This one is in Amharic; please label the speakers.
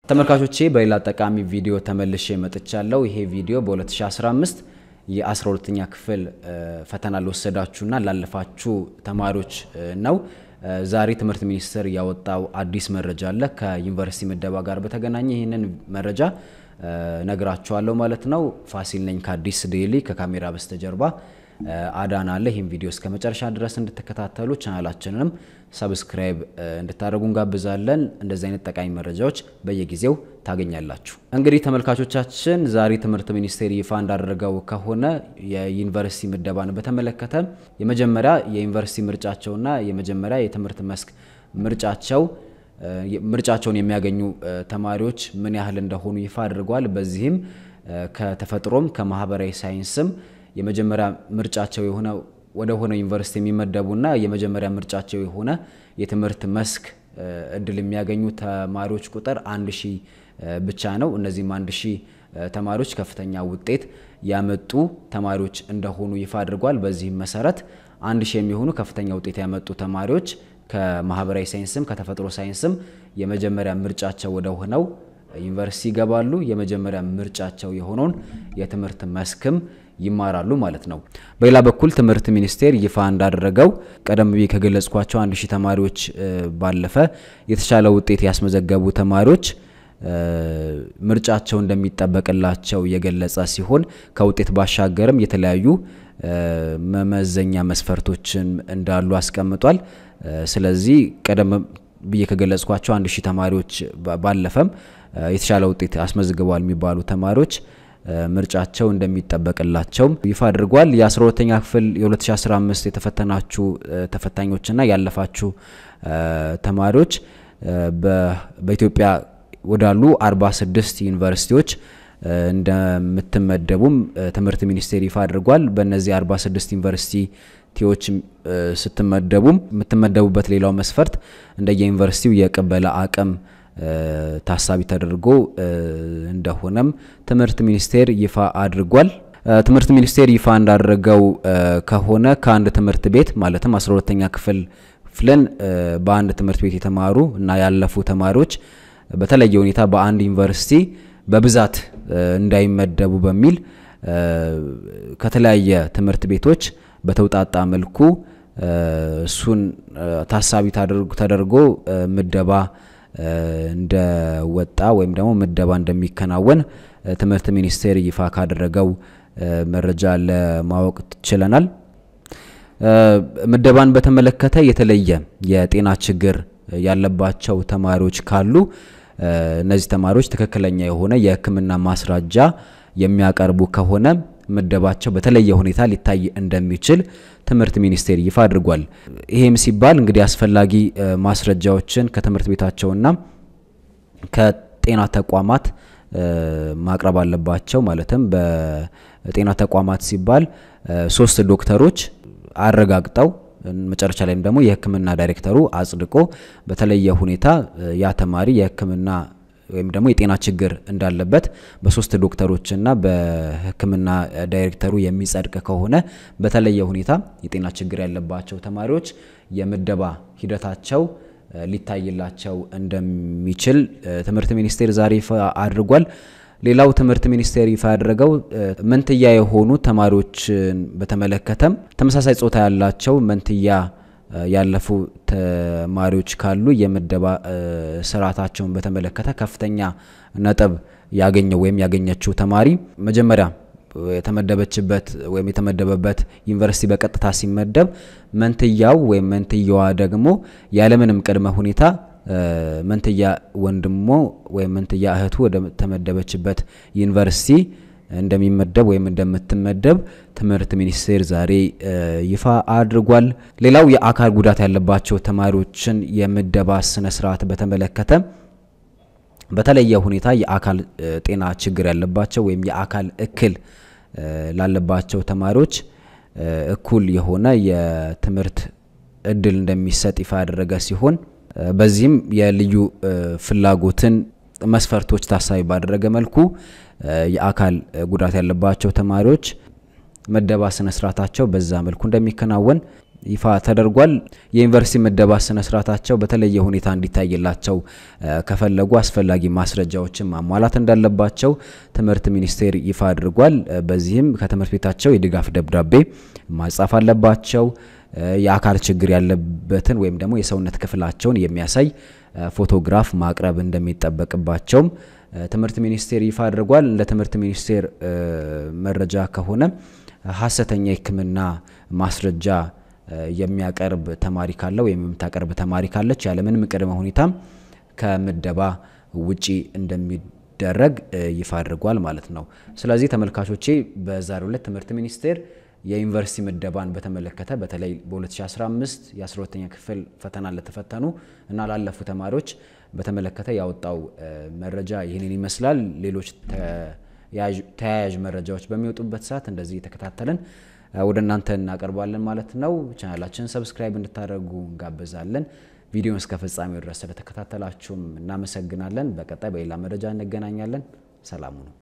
Speaker 1: ተመልካቾቼ በሌላ ጠቃሚ ቪዲዮ ተመልሼ መጥቻለሁ። ይሄ ቪዲዮ በ2015 የ12ኛ ክፍል ፈተና ለወሰዳችሁና ላለፋችሁ ተማሪዎች ነው። ዛሬ ትምህርት ሚኒስቴር ያወጣው አዲስ መረጃ አለ ከዩኒቨርሲቲ ምደባ ጋር በተገናኘ ይህንን መረጃ ነግራችኋለሁ ማለት ነው። ፋሲል ነኝ ከአዲስ ዴይሊ ከካሜራ በስተጀርባ አዳን አለ። ይህም ቪዲዮ እስከ መጨረሻ ድረስ እንድትከታተሉ ቻናላችንንም ሰብስክራይብ እንድታደርጉ እንጋብዛለን። እንደዚህ አይነት ጠቃሚ መረጃዎች በየጊዜው ታገኛላችሁ። እንግዲህ ተመልካቾቻችን ዛሬ ትምህርት ሚኒስቴር ይፋ እንዳደረገው ከሆነ የዩኒቨርሲቲ ምደባን በተመለከተ የመጀመሪያ የዩኒቨርሲቲ ምርጫቸውና የመጀመሪያ የትምህርት መስክ ምርጫቸው ምርጫቸውን የሚያገኙ ተማሪዎች ምን ያህል እንደሆኑ ይፋ አድርጓል። በዚህም ከተፈጥሮም ከማህበራዊ ሳይንስም የመጀመሪያ ምርጫቸው የሆነ ወደ ሆነ ዩኒቨርሲቲ የሚመደቡና የመጀመሪያ ምርጫቸው የሆነ የትምህርት መስክ እድል የሚያገኙ ተማሪዎች ቁጥር አንድ ሺህ ብቻ ነው። እነዚህም አንድ ሺህ ተማሪዎች ከፍተኛ ውጤት ያመጡ ተማሪዎች እንደሆኑ ይፋ አድርጓል። በዚህም መሰረት አንድ ሺህ የሚሆኑ ከፍተኛ ውጤት ያመጡ ተማሪዎች ከማህበራዊ ሳይንስም ከተፈጥሮ ሳይንስም የመጀመሪያ ምርጫቸው ወደ ሆነው ዩኒቨርሲቲ ይገባሉ። የመጀመሪያ ምርጫቸው የሆነውን የትምህርት መስክም ይማራሉ ማለት ነው። በሌላ በኩል ትምህርት ሚኒስቴር ይፋ እንዳደረገው ቀደም ብዬ ከገለጽኳቸው አንድ ሺህ ተማሪዎች ባለፈ የተሻለ ውጤት ያስመዘገቡ ተማሪዎች ምርጫቸው እንደሚጠበቅላቸው የገለጸ ሲሆን ከውጤት ባሻገርም የተለያዩ መመዘኛ መስፈርቶችን እንዳሉ አስቀምጧል። ስለዚህ ቀደም ብዬ ከገለጽኳቸው አንድ ሺህ ተማሪዎች ባለፈም የተሻለ ውጤት አስመዝግበዋል የሚባሉ ተማሪዎች ምርጫቸው እንደሚጠበቅላቸው ይፋ አድርጓል። የ12ተኛ ክፍል የ2015 የተፈተናችሁ ተፈታኞችና ያለፋችሁ ተማሪዎች በኢትዮጵያ ወዳሉ 46 ዩኒቨርሲቲዎች እንደምትመደቡም ትምህርት ሚኒስቴር ይፋ አድርጓል። በእነዚህ 46 ዩኒቨርሲቲዎች ስትመደቡም የምትመደቡበት ሌላው መስፈርት እንደየ ዩኒቨርሲቲው የቅበላ አቅም ታሳቢ ተደርጎ እንደሆነም ትምህርት ሚኒስቴር ይፋ አድርጓል። ትምህርት ሚኒስቴር ይፋ እንዳደረገው ከሆነ ከአንድ ትምህርት ቤት ማለትም 12ተኛ ክፍል ክፍልን በአንድ ትምህርት ቤት የተማሩ እና ያለፉ ተማሪዎች በተለየ ሁኔታ በአንድ ዩኒቨርሲቲ በብዛት እንዳይመደቡ በሚል ከተለያየ ትምህርት ቤቶች በተውጣጣ መልኩ እሱን ታሳቢ ተደርጎ ምደባ እንደወጣ ወይም ደግሞ ምደባ እንደሚከናወን ትምህርት ሚኒስቴር ይፋ ካደረገው መረጃ ለማወቅ ችለናል። ምደባን በተመለከተ የተለየ የጤና ችግር ያለባቸው ተማሪዎች ካሉ እነዚህ ተማሪዎች ትክክለኛ የሆነ የሕክምና ማስረጃ የሚያቀርቡ ከሆነ ምደባቸው በተለየ ሁኔታ ሊታይ እንደሚችል ትምህርት ሚኒስቴር ይፋ አድርጓል። ይሄም ሲባል እንግዲህ አስፈላጊ ማስረጃዎችን ከትምህርት ቤታቸውና ከጤና ተቋማት ማቅረብ አለባቸው። ማለትም በጤና ተቋማት ሲባል ሶስት ዶክተሮች አረጋግጠው መጨረሻ ላይም ደግሞ የህክምና ዳይሬክተሩ አጽድቆ በተለየ ሁኔታ ያ ተማሪ የህክምና ወይም ደግሞ የጤና ችግር እንዳለበት በሶስት ዶክተሮችና በህክምና ዳይሬክተሩ የሚጸድቅ ከሆነ በተለየ ሁኔታ የጤና ችግር ያለባቸው ተማሪዎች የምደባ ሂደታቸው ሊታይላቸው እንደሚችል ትምህርት ሚኒስቴር ዛሬ ይፋ አድርጓል። ሌላው ትምህርት ሚኒስቴር ይፋ ያደረገው መንትያ የሆኑ ተማሪዎችን በተመለከተም ተመሳሳይ ጾታ ያላቸው መንትያ ያለፉ ተማሪዎች ካሉ የምደባ ስርዓታቸውን በተመለከተ ከፍተኛ ነጥብ ያገኘው ወይም ያገኘችው ተማሪ መጀመሪያ የተመደበችበት ወይም የተመደበበት ዩኒቨርሲቲ በቀጥታ ሲመደብ መንትያው ወይም መንትያዋ ደግሞ ያለምንም ቅድመ ሁኔታ መንትያ ወንድሞ ወይም መንትያ እህቱ ወደ ተመደበችበት ዩኒቨርሲቲ እንደሚመደብ ወይም እንደምትመደብ ትምህርት ሚኒስቴር ዛሬ ይፋ አድርጓል። ሌላው የአካል ጉዳት ያለባቸው ተማሪዎችን የምደባ ስነ ስርዓት በተመለከተ በተለየ ሁኔታ የአካል ጤና ችግር ያለባቸው ወይም የአካል እክል ላለባቸው ተማሪዎች እኩል የሆነ የትምህርት እድል እንደሚሰጥ ይፋ ያደረገ ሲሆን በዚህም የልዩ ፍላጎትን መስፈርቶች ታሳቢ ባደረገ መልኩ የአካል ጉዳት ያለባቸው ተማሪዎች ምደባ ስነ ስርዓታቸው በዛ መልኩ እንደሚከናወን ይፋ ተደርጓል። የዩኒቨርሲቲ ምደባ ስነ ስርዓታቸው በተለየ ሁኔታ እንዲታይላቸው ከፈለጉ አስፈላጊ ማስረጃዎችን ማሟላት እንዳለባቸው ትምህርት ሚኒስቴር ይፋ አድርጓል። በዚህም ከትምህርት ቤታቸው የድጋፍ ደብዳቤ ማጻፍ አለባቸው። የአካል ችግር ያለበትን ወይም ደግሞ የሰውነት ክፍላቸውን የሚያሳይ ፎቶግራፍ ማቅረብ እንደሚጠበቅባቸውም ትምህርት ሚኒስቴር ይፋ አድርጓል። እንደ ትምህርት ሚኒስቴር መረጃ ከሆነ ሀሰተኛ የሕክምና ማስረጃ የሚያቀርብ ተማሪ ካለ ወይም የምታቀርብ ተማሪ ካለች ያለምንም ቅድመ ሁኔታም ከምደባ ውጪ እንደሚደረግ ይፋ አድርጓል ማለት ነው። ስለዚህ ተመልካቾቼ በዛሬው ዕለት ትምህርት ሚኒስቴር የዩኒቨርሲቲ ምደባን በተመለከተ በተለይ በ2015 የ12ኛ ክፍል ፈተና ለተፈተኑ እና ላለፉ ተማሪዎች በተመለከተ ያወጣው መረጃ ይህንን ይመስላል። ሌሎች ተያያዥ መረጃዎች በሚወጡበት ሰዓት እንደዚህ የተከታተልን ወደ እናንተ እናቀርባለን ማለት ነው። ቻናላችንን ሰብስክራይብ እንድታደርጉ እንጋብዛለን። ቪዲዮን እስከ ፍጻሜው ድረስ ስለተከታተላችሁም እናመሰግናለን። በቀጣይ በሌላ መረጃ እንገናኛለን። ሰላሙ ነው።